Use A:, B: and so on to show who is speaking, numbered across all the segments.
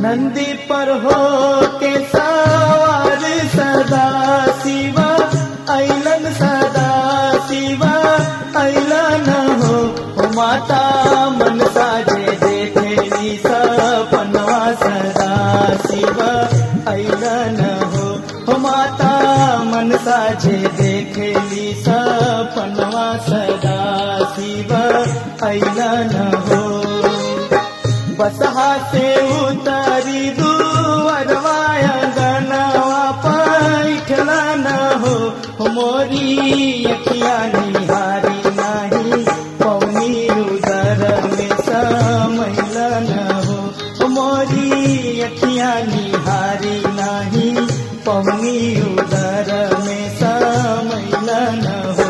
A: नंदी पर हो के सवार सदा शिवा ऐलन सदा शिवा ऐलन हो ओ माता मन साजे देखेली सपनवा सदा शिवा ऐलन हो ओ माता मन साजे देखेली सपनवा सदा शिवा ऐलन हो बसहा से उतारी दुअरवाया गनवा पैठला न हो मोरी अखिया निहारी नाही पौनी उदर में समैला न हो मोरी अखिया निहारी नाही पौनी उदर में समैला न हो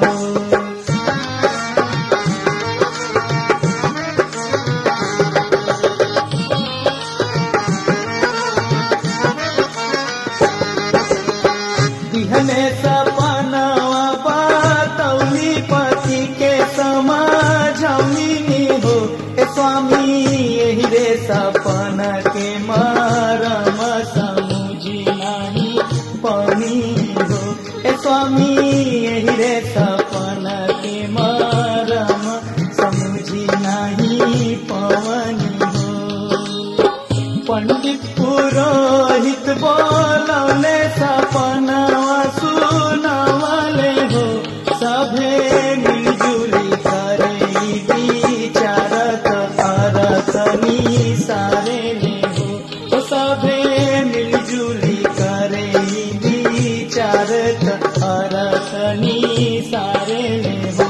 A: दिहने सपनवा बातौली पति के समझौनी हो ए स्वामी यही रे सपन के मरम समुझी नहीं पनी हो ए स्वामी यही रे सपन के मरम समुझी नहीं पवनी हो पंडित पुरोहित बोलौले सपनवा सुनवले हो सभे मिलजुली करे विचारत अरतनी सारे ने हो ओ सभे मिलजुली करे विचारत अरतनी सारे ने हो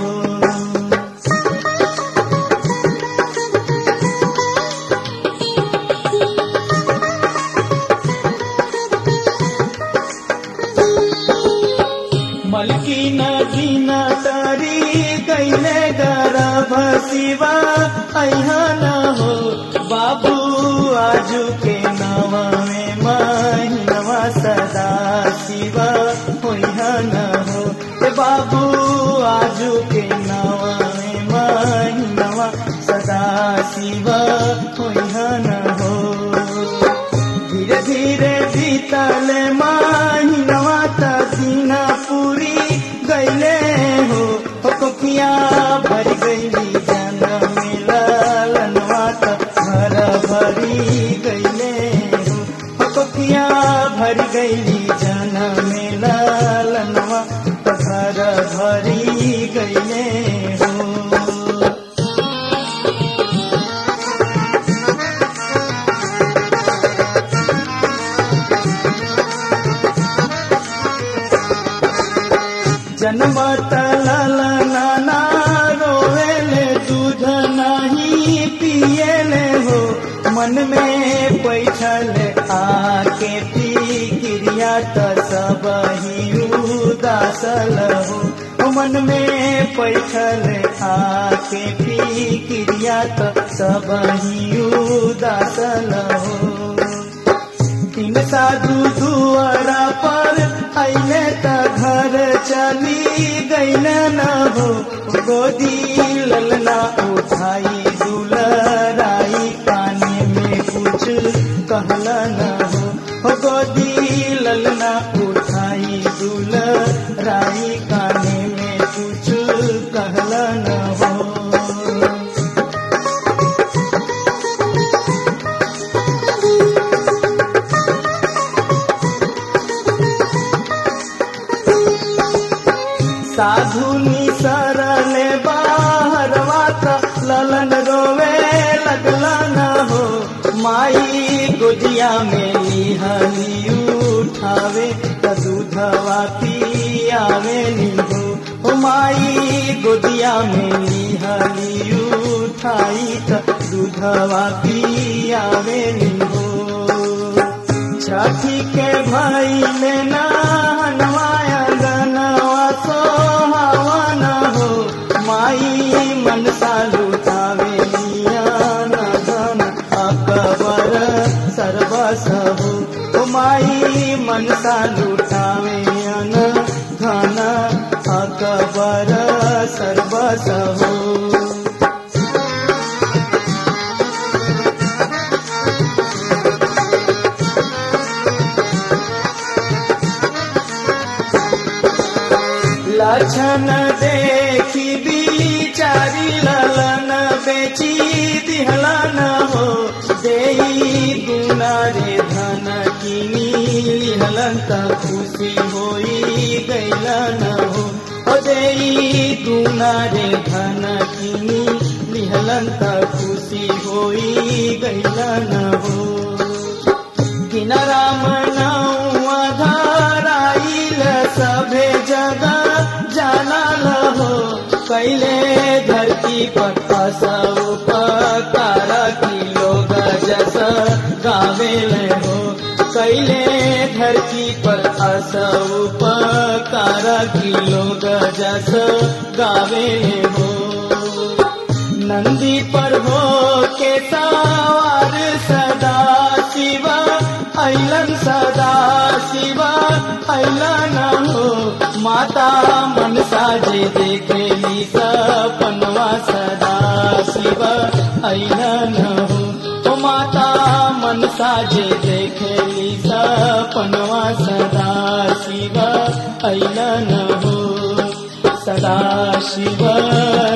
A: मलकी नदी न तरी गैले गर्भ शिवा अहा न हो बाबू आजू के नवा में महीनवा सदा शिवा होइहा न हो ए बाबू आजू के नवा में महीनवा सदा शिवा होइहा न हो धीरे धीरे बीतल महीनवा त दीना पूरी गईले हो हो कोकिया भर गईली जन मिलनवा त घर भरी गईले हो हो कोकिया भर गईली जन मिलनवा त घर भरी गईले हो जन्म तलल नाना रोवेले दूध नहीं पिएले हो मन में पैठल आके पी क्रिया त सब ही उदासल हो ओ मन में पैठल आके पी क्रिया त सब ही उदासल हो तीन साधु दुआरा पर अइले त घर चली गइल न हो गोदी ललना उठाई दुलराई काने में कुछ कहला न हो हो गोदी ललना उठाई दुलराई काने में कुछ कहला न हो साधु निसरले बाहरवा त ललन रोवे लगला न हो माई गोदिया में निहली उठावे त दूधवा पियावे नी हो ओ माई गोदिया में निहली उठाई त दूधवा पियावे नी हो छठी के भाई ने नहनवाया गनवा सोहावन हो माई मनसा लुटावे न धन अकबर सर्वस हो ओ माई मनसा लुटावे न धन अकबर सर्वस हो लक्षण देखी बिचारी ललन बेची दिहलन हो देई गुना रे धन किनी लिहलन त खुशी होई गैलन हो ओ देई गुना रे धन किनी लिहलन त खुशी होई गैलन हो किनराम नौआ धराइल सभे जगह जानल हो कैले धरती पर सब पकार की लोग जस गावेल हो कैले धरती पर सब पकार की लोग जस गावे हो नंदी पर हो के सवार सदा शिवा ऐलन सदा शिवा ऐलन हो माता मनसा जे देखेली सपनवा सदा शिवा ऐलन हो ओ माता मनसा जे देखेली सपनवा सदा शिवा ऐलन हो सदा शिव